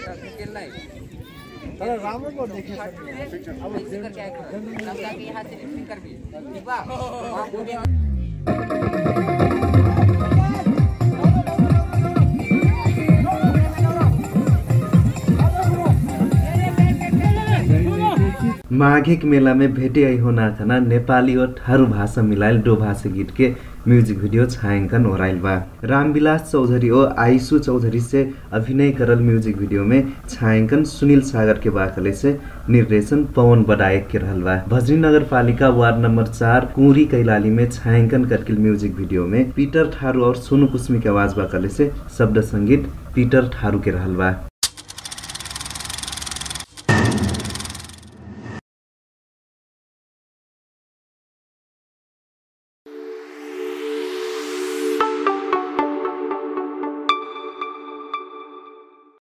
तर राम्रो पो देखेँ ऐसे करके आया करो। तब जाके यहाँ से लिपसिंग कर भी ठीक बा वहाँ बोले माघिक मेला में भेटे आई होना थाना नेपाली और थारू भाषा मिलायल दो भाषा गीत के म्यूजिक वीडियो छायांकन हो रहा बा रामविलास चौधरी और आयशु चौधरी से अभिनय करल म्यूजिक वीडियो में छायांकन सुनील सागर के बाखले से निर्देशन पवन बडायक के रहल बा भजनी नगर पालिका वार्ड नंबर चार कुंवरी कैलाली में छायांकन करकिल म्यूजिक वीडियो में पीटर ठारू और सोनू कुस्मी के आवाज बाकले से शब्द संगीत पीटर ठारू के रहल बा